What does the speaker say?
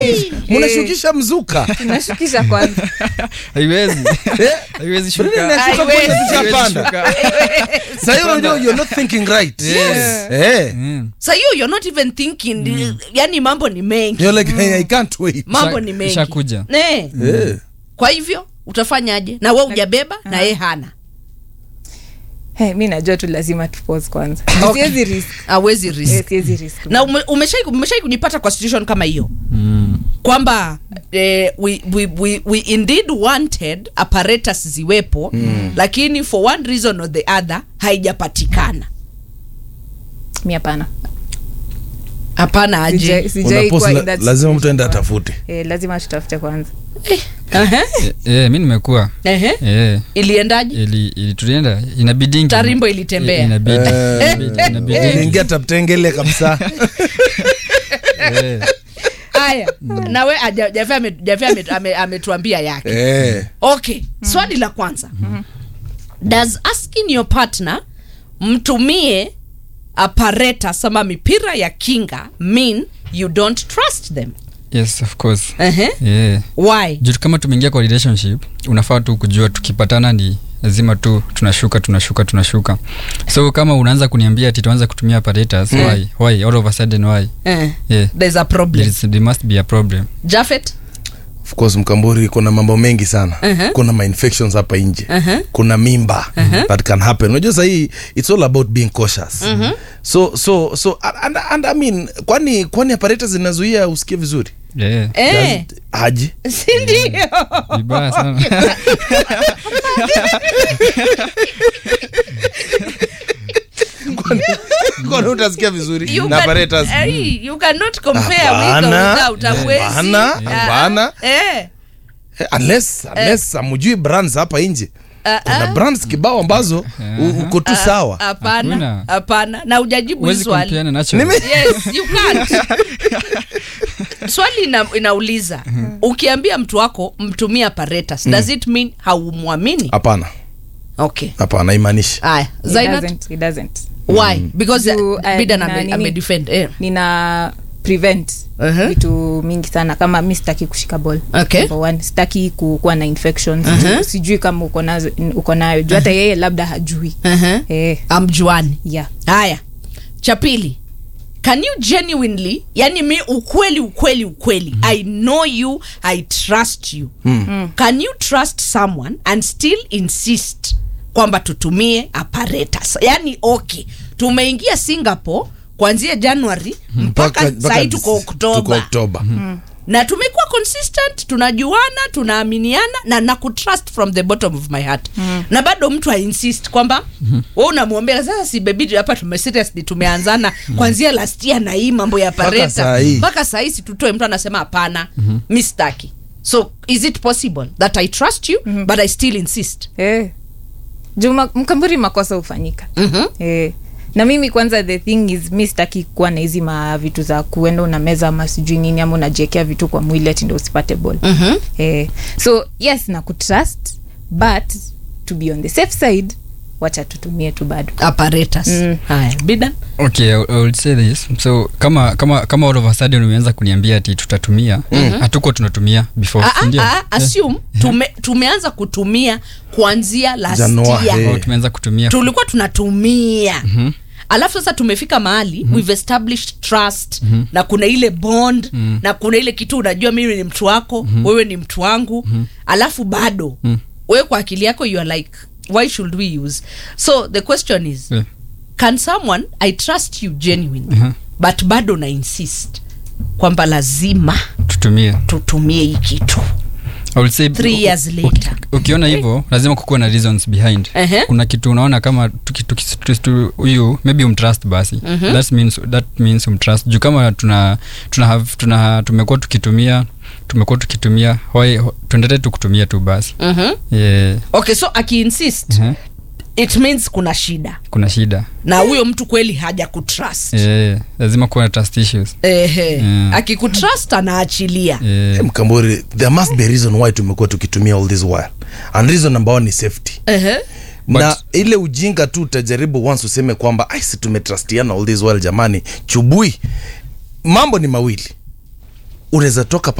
mnashukisha mzuka tunashukisha kwanza haiwezi Eh? haiwezi Kwa nini shuka nashuka Haiwezi. kwanza Haiwezi tushapanda shuka. Sasa hiyo unajua you're not thinking right Yes. eh Mm. sa hiyo you're not even thinking yani mambo ni mengi you're like hey, I can't wait mambo Isha- ni mengi ishakuja. Ne. eh kwa hivyo utafanyaje na we ujabeba na ye hana hey, mi najua tu lazima tupose kwanza Okay. siwezi risk awezi Eh, risk siwezi risk na ume- umeshai umeshai kujipata kwa situation kama hiyo Mm. kwamba eh, we, we, we, we indeed wanted apparatus ziwepo mm. lakini for one reason or the other haijapatikana mi hapana hapana aje Sijai- sijai Unapose kuwa la- in that lazima mtu situation. aende atafute Eh, lazima tutafute kwanza Ehe, Eh, eh, mi nimekuwa ehe. Eh, iliendaje ili, ili tulienda inabidingi Tarimbo ilitembea. Eh, inabidi Eh, inabidi- inabidi iliingia taptengele kabisa Eh, haya nawe aja- Jafe ame- Jafe ame- ame- ametuambia yake eh okay swali la kwanza does asking your partner mtumie apparatus ama mipira ya kinga mean you don't trust them yes of course Ehe. yeah. why juu kama tumeingia kwa relationship unafaa tu kujua tukipatana ni lazima tu tunashuka tunashuka tunashuka so kama unaanza kuniambia ati tuanze kutumia apparatus why why all of a sudden why eh, yeah. there's a there, problem is, there must be a problem jafet of course mkamburi kuna mambo mengi sana Uh-huh. kuna ma infections hapa nje Uh-huh. kuna mimba that can happen unajua sahii it's all about being cautious so so so and, and, I mean kwani kwani apparatus zinazuia usikie vizuri yeah. eh, Does- aje sindio vibaya sana kwani utasikia vizuri You na can- apparatus eh, you cannot compare with or Hapana. without, hauwezi. Hapana, Ah, hapana. eh, Eh, unless unless amujui brands hapa nje ah, kuna ah. brands kibao ambazo u- uko tu sawa hapana Hakuna. hapana na ujajibu hii huwezi swali compare na natural. Nime- yes you can't swali ina, inauliza ukiambia mtu wako mtumie apparatus does it mean haumwamini hapana okay hapana imaanishi aya It zainat doesn't, it doesn't. why because Juu, uh, eh, bidan na ame, nini? ame defend eh. nina prevent Uh-huh. vitu mingi sana kama mi sitaki kushika ball Okay. Number one, sitaki kukuwa na infections Uh-huh. sijui kama uko nazo uko nayo juu hata yeye labda hajui uh-huh. eh, amjuani yeah. haya cha pili can you genuinely yani mi ukweli ukweli ukweli i know you i trust you can you trust someone and still insist kwamba tutumie apparatus yani okay tumeingia singapore kuanzia january mpaka sahii tuko tuko oktoba oktoba na tumekuwa consistent tunajuana tunaaminiana na nakutrust from the bottom of my heart mm. na bado mtu ainsist kwamba mm-hmm. we unamwombea sasa si bebi hapa tume seriously tumeanzana kwanzia last year na hii mambo ya saa pareta hii. mpaka sahii situtoe mtu anasema hapana mm-hmm. mi staki so is it possible that i trust you mm-hmm. but i still insist eh. juu ma- mkamburi makosa hufanyika mm-hmm. eh. na mimi kwanza the thing is mi sitaki kuwa na hizi ma vitu za kuenda una meza ama sijui nini ama unajiekea vitu kwa mwili ati ndo usipate ball Mm-hmm. eh. so yes na kutrust but to be on the safe side wacha tutumie tu bado apparatus Mm. haya bidan okay I, I would say this so kama kama kama all of a sudden umeanza kuniambia ati tutatumia hatuko tunatumia before Ah, ah, ndio? ah, assume tume, tumeanza kutumia kuanzia last Januari. year Oh, tumeanza kutumia tulikuwa tunatumia mm-hmm. alafu sasa tumefika mahali mm-hmm. we've established trust mm-hmm. na kuna ile bond mm-hmm. na kuna ile kitu unajua mimi ni mtu wako mm-hmm. wewe ni mtu wangu mm-hmm. alafu bado mm-hmm. wewe kwa akili yako you are like why should we use so the question is Yeah. can someone i trust you genuinely Mhm. but bado na insist kwamba lazima tutumie tutumie hii kitu I would say Three years uki- later. ukiona hivyo lazima kukuwa na reasons behind Ehe. kuna kitu unaona kama tuki- tuki- tuki- tu- huyu maybe umtrust basi that means, that means umtrust juu kama tuna, tuna, have, tuna tumekuwa tukitumia tumekuwa tukitumia why- tuendelee tu kutumia tu basi mm-hmm. yeah. okay so akiinsist Mhm. it means kuna shida kuna shida na huyo mtu kweli haja kutrust yeah. lazima kuwa na trust issues ehe Mm. akikutrust anaachilia yeah. Eh, mkamburi there must be a reason why tumekuwa tukitumia all this while and reason number one ni safety ehe na ile ujinga tu utajaribu once useme kwamba "Ai, si tumetrustiana all this while jamani chubui mambo ni mawili unaweza toka